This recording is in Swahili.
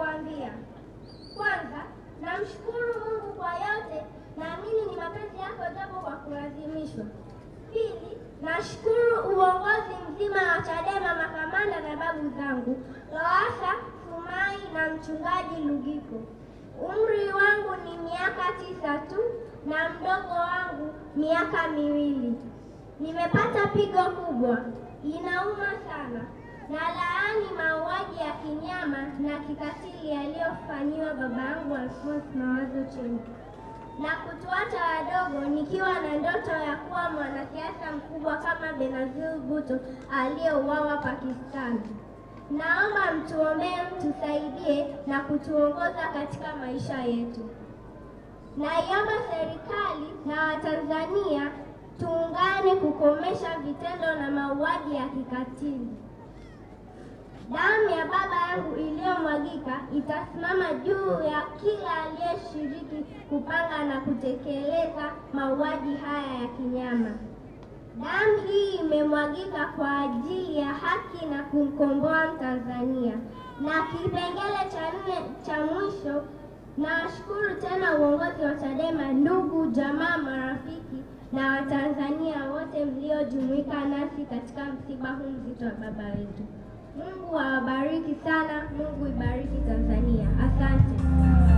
kuambia. Kwanza, namshukuru Mungu kwa yote, naamini ni mapenzi yako japo kwa kulazimishwa. Pili, nashukuru uongozi mzima wa Chadema, makamanda na babu zangu Lowassa, Sumai na mchungaji Lugiko. Umri wangu ni miaka tisa tu na mdogo wangu miaka miwili. Nimepata pigo kubwa, inauma sana na laani mauaji ya kinyama na kikatili yaliyofanyiwa baba yangu Alphonce Mawazo Chembe na kutuacha wadogo nikiwa na ndoto ya kuwa mwanasiasa mkubwa kama Benazir Bhutto aliyeuawa Pakistan. Naomba mtuombee, mtusaidie na kutuongoza katika maisha yetu. Naiomba serikali na Watanzania tuungane kukomesha vitendo na mauaji ya kikatili. Damu ya baba yangu iliyomwagika itasimama juu ya kila aliyeshiriki kupanga na kutekeleza mauaji haya ya kinyama. Damu hii imemwagika kwa ajili ya haki na kumkomboa Mtanzania. Na kipengele cha nne cha mwisho, nawashukuru tena uongozi wa Chadema, ndugu jamaa, marafiki na Watanzania wote mliojumuika nasi katika msiba huu mzito wa baba wetu. Mungu awabariki sana. Mungu ibariki Tanzania. Asante.